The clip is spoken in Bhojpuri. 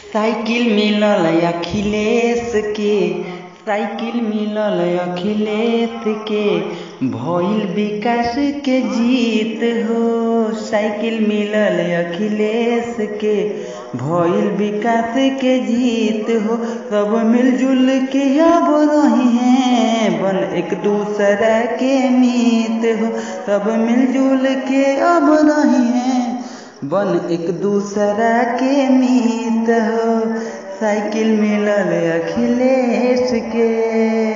साइकिल मिलल अखिलेश के साइकिल मिलल अखिलेश के भइल विकास के जीत हो साइकिल मिलल अखिलेश के भइल विकास के जीत हो सब मिलजुल के अब रही हैं बन एक दूसरा के मीत हो सब मिलजुल के अब रही हैं बन एक दूसरा के मीत हो साइकिल मिलल अखिलेश के